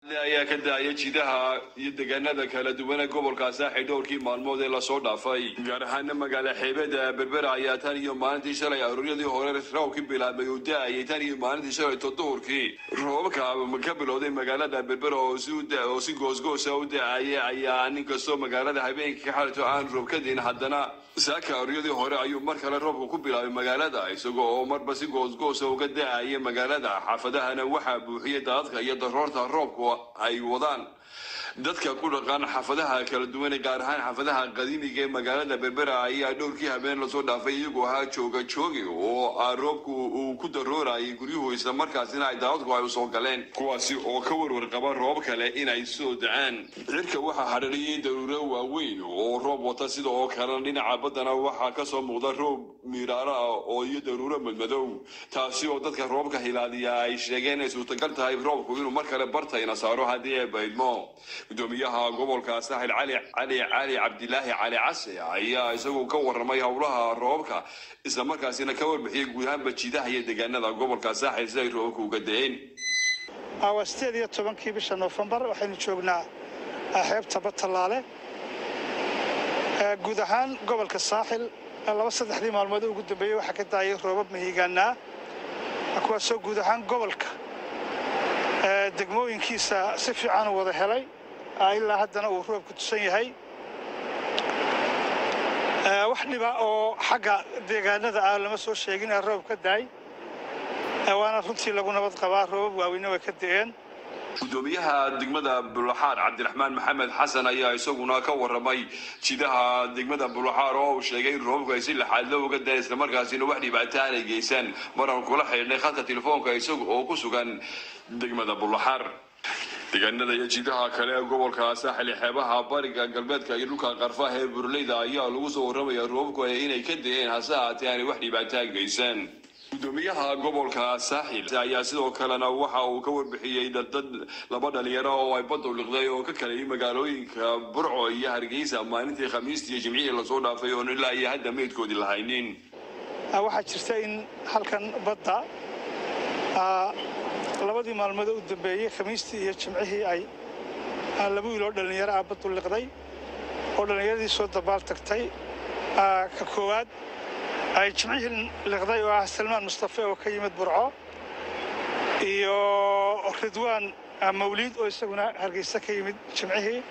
ayaa ka daaya jidaha iyo deegaanada kala duwan ee gobolka saaxi dhowrkii maalmood ee lasoo dhaafay gaar ahaana magaala xeebada berbera ayaa tan iyo maalintii shalay aruuryadii hore roobkii bilaabmay uu da-ayay tan iyo maalintii shalayto duhurkii roobabka ka bilowday magaalada berbera oo si goosgoosa u da-aya ayaa nin kastoo magaalada habeenkii ka xalito aan roob ka diin haddana saaka aruuryadii hore ayuu mar kale roobka ku bilaabay magaalada isagoo oo marba si goosgoosa uga da-aya magaalada xaafadahana waxaa buuxiyay daadadka iyo daroorta roobku ay wadaan dadka ku dhaqan xaafadaha kala duwan ee gaar ahaan xaafadaha qadiimiga ee magaalada berbera ayaa dhowrkii habeen lasoo dhaafay iyagoo ahaa jooga joogi oo roobku uu ku daroorayay guryuhu isla markaasina ay daadadku ay usoo galeen kuwaasi oo ka warwar qaba roob kale inay soo dacaan cirka waxaa hadhariyay daruuro waaweyn oo roob wata sida oo kalena dhinaca baddana waxaa kasoo muuqda roob miiraaro ah oo iyo daruuro madmadow taasi oo dadka roobka hilaadiya ay sheegeen ay suurtagal tahay roobku inuu mar kale bartayna saaro haddii ay baydmo gudoomiyaha gobolka saaxil cali cali cali cabdilaahi cali case ayaa isagu ka waramay howlaha roobka isla markaasina ka warbixiyay guud ahaanba jidaha iyo deegaanada gobolka saaxil si ay roobabka uga da-een waa sideed iyo tobankii bisha noofembar waxaynu joognaa xeebta batallaale guud ahaan gobolka saaxil laba saddexdii maalmood ugu dambeeyey waxaa ka daayay roobab mahiigaanaa kuwaasoo guud ahaan gobolka degmooyinkiisa si fiican u wada helay ilaa haddana uu roobku tusan yahay wax dhiba oo xagga deegaanada ah lama soo sheegin ee roob ka daay waana runtii lagu nabad qabaa roobab waaweyne way ka da'een gudoomiyaha degmada bulaxaar cabdiraxmaan maxamed xasan ayaa isaguna ka waramay jidaha degmada bulaxaar oo uu sheegay in roobabku ay si laxaadlo uga daen islamarkaasina wax dhibaato aanay geysan maraan kula xidhnay khadka telefoonka isaga oo ku sugan degmada bulaxaar deegaanada iyo jidaha kale ee gobolka saaxil xeebaha bariga galbeedka iyo dhulka qarfaha ee burleyda ayaa lagu soo warramaya roobabku inay ka da-een hase ahaatee aanay wax dhibaataa geysan gudoomiyaha gobolka saaxil ayaa sidoo kalena waxa uu ka warbixiyey dad laba dhalinyaro oo ay baddu liqday oo ka kalayay magaalooyinka burco iyo hargeysa maalintii khamiistii iyo jimcihii lasoo dhaafay oon ilaa iyo hadda meydkoodii lahaynin waxaa jirta in halkan badda labadii maalmood u dambeeyey khamiistii iyo jimcihii ay laba wiil oo dhallinyaro ah baddu liqday oo dhallinyaradii soo dabaal tagtay ka koowaad ay jimcihii liqday oo ah salmaan mustafe oo ka yimid burco iyo ridwaan mawliid oo isaguna hargeysa ka yimid jimcihii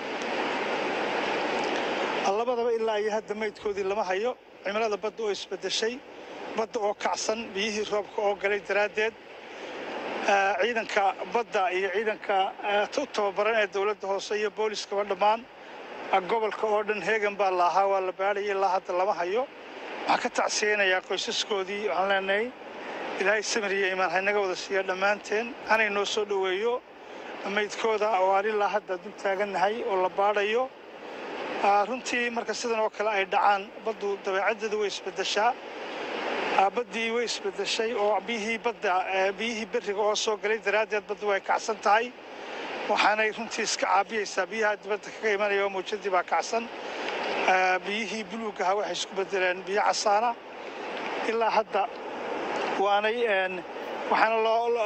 labadaba ilaa iyo hadda maydkoodii lama hayo cimilada badda oo isbeddeshay badda oo kacsan biyihii roobka oo galay daraaddeed ciidanka badda iyo ciidanka u tababaran ee dowladda hoose iyo booliskaba dhammaan gobolka oo dhan heegan baa la ahaa waa la baadhaya ilaa hadda lama hayo waxaan ka tacsiyeynayaa qoysaskoodii waxaan leenahay ilaahay samir iyo imaan haynaga wada siiya dhammaanteen hanay noo soo dhoweeyo maydkooda oo aan ilaa hadda dul taagannahay oo la baadhayo runtii marka sidan oo kale ay dhacaan baddu dabeecaddeedu way isbeddeshaa baddii way isbeddeshay oo biyihii badda biyihii berriga oo soo galay daraaddeed baddu way kacsan tahay waxaanay runtii iska caabiyeysaa biyaha dibadda kaga imanaya oo mawjadii baa kacsan biyihii buluugaha waxay isku beddeleen biyo casaana ilaa hadda waanay waxaana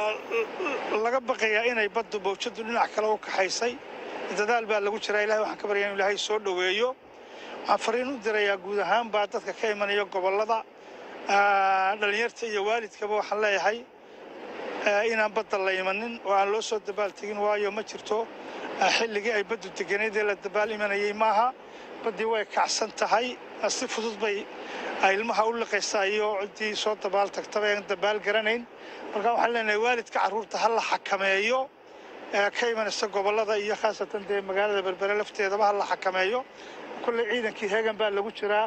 laga baqayaa inay baddu mawjadu dhinac kale u kaxaysay dadaal baa lagu jiraa ilahay waxaan ka baryaa inu ilaahay soo dhoweeyo waxaan fariin u dirayaa guud ahaan baa dadka ka imanaya gobollada dhallinyarta iyo waalidkaba waxaan leeyahay inaan badda la imanin oo aan loo soo dabaal tegin waayo ma jirto xilligii ay baddu deganeed ee la dabaal imanayay maaha baddii way kacsan tahay si fudud bay ilmaha u liqaysaa iyo ciddii soo dabaal tagtaba aan dabaal garanayn marka waxaan leenahay waalidka carruurta ha la xakameeyo ka imanaysa gobollada iyo khaasatan dee magaalada berbere lafteedaba ha la xakameeyo kolley ciidankii heegan baa lagu jiraa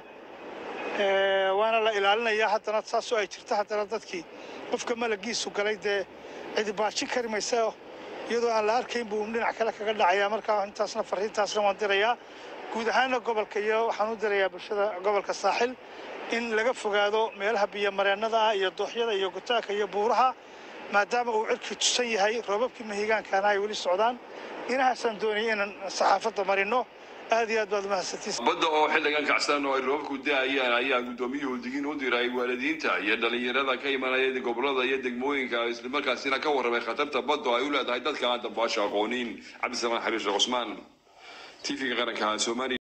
waana la ilaalinayaa haddana saasoo ay jirto haddana dadkii qofka malagiisu galay dee cidi baajin kari maysa iyadoo aan la arkayn buu dhinac kale kaga dhacayaa markaa intaasna fariintaasna waan dirayaa guud ahaanna gobolka iyo waxaan u dirayaa bulshada gobolka saaxil in laga fogaado meelaha biyomareennada ah iyo dooxyada iyo gutaanka iyo buuraha maadaama uu cirkii tusan yahay roobabkii mahigaankaana ay weli socdaan inahaasaan doonayay inaan saxaafadda marino aad iyo aad baad umahadsantiis badda oo xilligan kacsan oo ay roobku da-ayaan ayaa guddoomiyuhu digin u diray waalidiinta iyo dhalinyarada ka imanaya gobolada iyo degmooyinka islamarkaasina ka warramay khatarta badda oo ay u leedahay dadka aan dambaasha aqoonin cabdisalaan xariir sheekh cusmaan t v-ga qaranka soomaaliya